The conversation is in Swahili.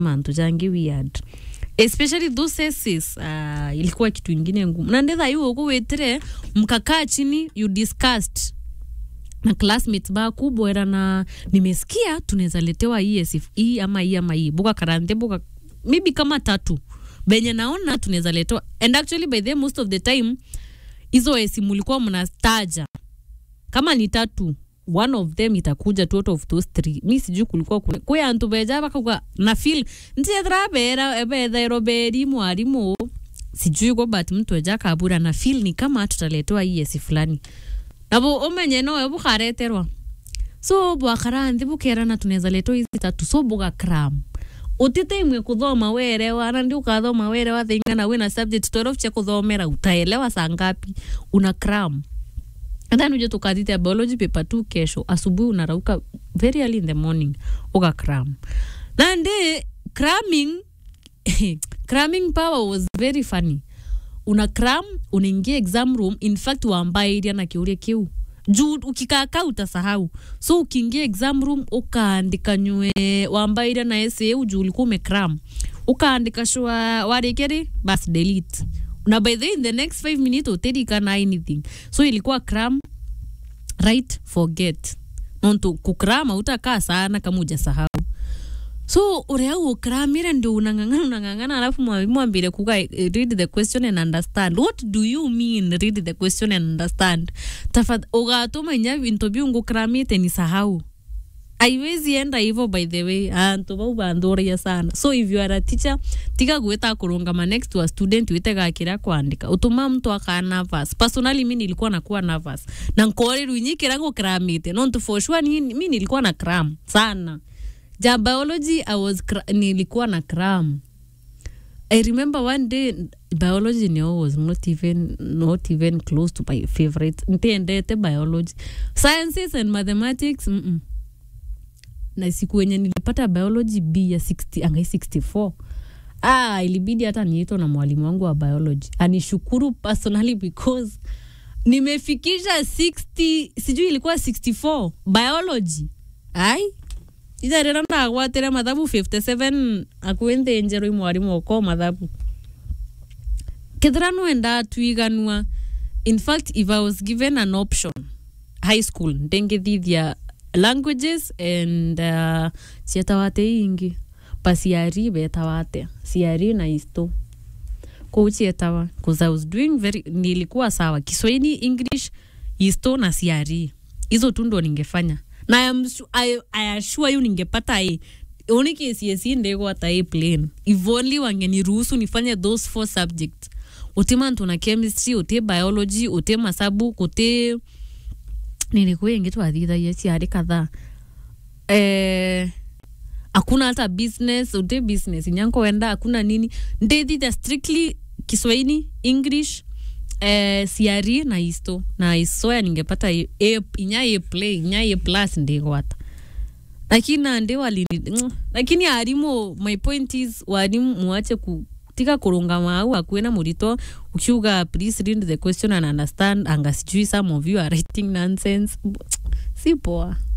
mantu jangi weird especially those essays uh, ilikuwa kitu ingine ngumu na ndetha yu uku witire mkakaa chini you discussed na classmates baku bwera na nimesikia tunaweza letewa hii esif hii ama hii ama hii buka karante buka maybe kama tatu benye naona tunaweza letewa and actually by the most of the time hizo esi mulikuwa mnastaja kama ni tatu one of them itakuja tu out of those three mi sijui kulikuwa kuna kwe antu beja bakaga na feel ntiethra bera ebethairo beri mwarimu sijui ko but mtu eja kabura na feel ni kama tutaletewa hii esi fulani nabo umenye nowe bukareterwa so bwakaranthi bukerana tunaweza letwa hizi tatu so buga cram utite imwe kuthoma werewa na ndi ukathoma werewa thingana wina subject 12 cia kuthomera utaelewa saa ngapi una cram then uje tukathite biology paper tu kesho asubuhi unarauka very early in the morning uka cram na ndi cramming cramming power was very funny una cram unaingia exam room in fact wambairia na kiuria kiu juu ukikaka utasahau so ukiingia exam room ukaandika nywe wambairia na essay juu ulikuwa umecram ukaandika shwa warikeri bas delete na by the in the next 5 minutes utirikana anything so ilikuwa cram right forget nontu kukrama utakaa sana kama ujasahau so uria ukramire ndio unang'ang'ana unang'ang'ana alafu mwalimu ambire kuga eh, read the question and understand what do you mean read the question and understand tafadhali ugatuma inya vinto biu ngukramite ni sahau aiwezi enda hivyo by the way antu bau bandhuria sana so if you are a teacher tiga gwita kurungama next to a student wite gakira kwandika utuma mtu aka nervous personally mi nilikuwa nakuwa nervous na nkoreru nyikira ngukramite nontu for sure ni, mi nilikuwa na cram sana ja biology I was cra- nilikuwa na cram I remember one day biology no was not even not even close to my favorite ntiendete biology sciences and mathematics mm -mm. na siku wenye nilipata biology b ya 60 angai 64 ah, ilibidi hata niitwa na mwalimu wangu wa biology anishukuru personally because nimefikisha 60 sijui ilikuwa 64 biology ai itharira ndagwatire mathabu 57 akuä nthä njerå i mwarimu oko mathabu kethira nwenda twiganua in fact if i was given an option high school ndengithithia languages and uh, cietawate ingi pa ciari betawate ciari na isto kou cietawa bcause i was doing very nilikuwa sawa kiswahili english isto na ciari hizo tu ndo ningefanya na I am su- I, I assure you ningepata a only KCSE ndegwata a plain if only wangeniruhusu nifanye those four subjects uti mantu na chemistry uti biology uti masabu uti nilikuwa ingi twathithagia ciari kadhaa eh, hakuna hata business uti business inyanko wenda hakuna nini ndithitha strictly kiswahili english eh, ciari na isto na isoya ningepata a, a, inya a play inya a plus ndigwata lakini nandi walini lakini arimu my point is warimu muache ku tika kurungama au akuena murito ukiuga please read the question and understand anga sijui some of you are writing nonsense si poa